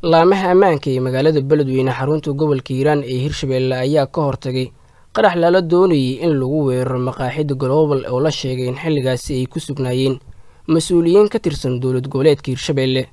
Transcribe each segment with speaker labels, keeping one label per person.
Speaker 1: laamaha ammaanka ee magaalada beledweyne xarunta gobolka hiiraan ee hirshabeelle ayaa ka hortagay qarax lala doonayay in lagu weeraro maqaaxida global oo la sheegay in xilligaasi ay ku sugnaayeen mas-uuliyiin ka tirsan dowlad goboleedka hirshabeelle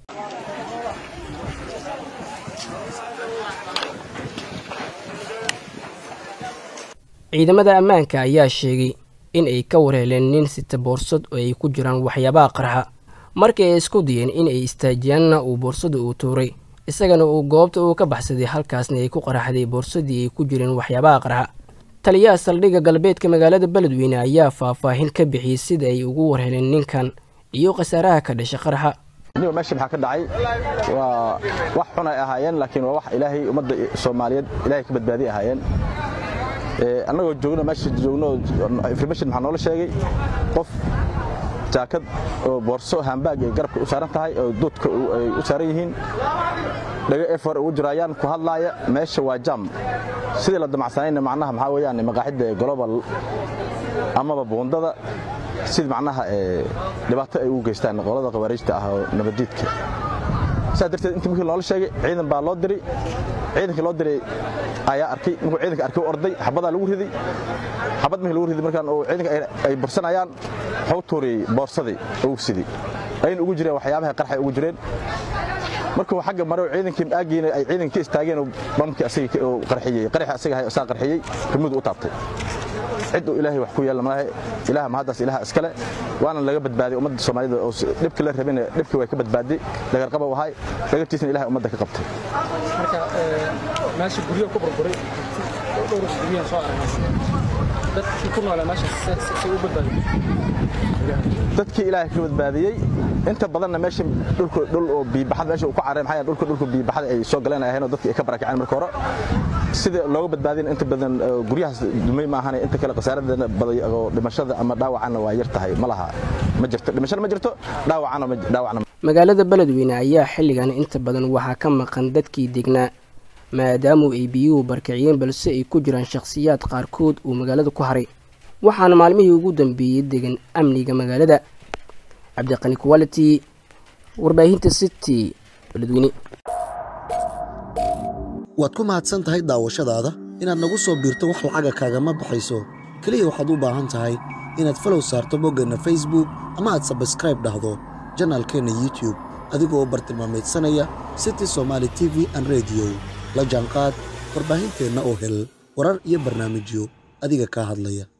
Speaker 1: ciidamada ammaanka ayaa sheegay in ay ka warheleen nin sita boorsad oo ay ku jiraan waxyaabaha qarxa markii ay isku dayeen in ay istaajiyaanna uu boorsada uu tuuray isagana uu goobta uu ka baxsaday halkaasna ay ku qaraxday boorsadii ay ku jireen waxyaabaha qarxa taliyaha saldhigga galbeedka magaalada beledweyne ayaa faahfaahin ka bixiyey sida ay ugu warheleen ninkan iyo khasaaraha ka dhasha qarxa
Speaker 2: niba meesha maxaa ka dhacay waa wax xun ay ahaayeen laakiin waa wax ilaahay ummadda soomaaliyeed ilaahay ka badbaadiy ahaayeen annagoo joogno meesha joogno information maxaa noola sheegay qof jaakad oo boorso hambaag ay garabka u saaran tahay oo duudka ay u saaran yihiin dhago efor ugu jiraayaan ku hadlaaya meesha waa jam sidii la damacsanayna macnaha maxaa weeyaan maqaaxidda global amaba buundada sida macnaha dhibaato ay ugu geystaan qolada khawaariijta ah oo nabadiidka saa darteed intii markii loola sheegay ciidan baa loo diray ciidankii loo diray ayaa arkay markuu ciidanka arkay u orday xabadaa lagu riday xabad markii lagu riday markaan oo ciidanka ay bursanayaan wuxuu tuuriyey boorsadii ugu sidii ayna ugu jireen waxyaabaha qarxay ugu jireen markuu xagga mare ciidankii aagiina ay ciidankii istaageen bamkii asaga oo qarxiyey qarxi asaga saa qarxiyey rimudu u taabtay cid uu ilaahay wax ku yeelan malaha ilaaha mahaddaas ilaaha iskale waana laga badbaaday ummadda soomaalida oo dhibka la rabina dhibkii way ka badbaaday dhagarqaba u ahay dhagartiisna ilahay ummadda ka qabtay
Speaker 3: marka meesha guryo ku burburay dhowr guryahan soo aragnay dadkii ku noolaa meesha say u badbaadiyey
Speaker 2: dadkii ilaahay ka badbaadiyey inta badanna meesha dhulka dhul oo biibaxad meesha uu ku carray maxaa dhulka dhulka biibaxad ay soo galeen ay ahayn oo dadkii ay ka barakaceen marka hore sida looga badbaadin inta badan guryahaas dumay ma ahane inta kale khasaaradana baday oo dhimashada ama dhaawacana waa yar tahay ma laha ma jirto dhimashada ma jirto dhaawacana dhaawacna
Speaker 1: magaalada beledweyne ayaa xilligan inta badan waxaa ka maqan dadkii degnaa maadaamu ay biyuhu barkiciyeen balse ay ku jiraan shakhsiyaad qaarkood uu magaalada ku haray waxaana maalmihii ugu dambeeyey degan amniga magaalada cabdiqani quality warbaahinta city beledweyne
Speaker 4: waad ku mahadsan tahay daawashadaada inaad nagu soo biirto wax lacaga kaagama baxayso keliya waxaad u baahan tahay inaad falow saarto boggeenna facebook ama aad sabskraib dhahdo janaalkeenna youtube adigoo bartilmaameedsanaya city somaali t v an rediyo la jaanqaad warbaahinteenna oo hel warar iyo barnaamijyo adiga kaa hadlaya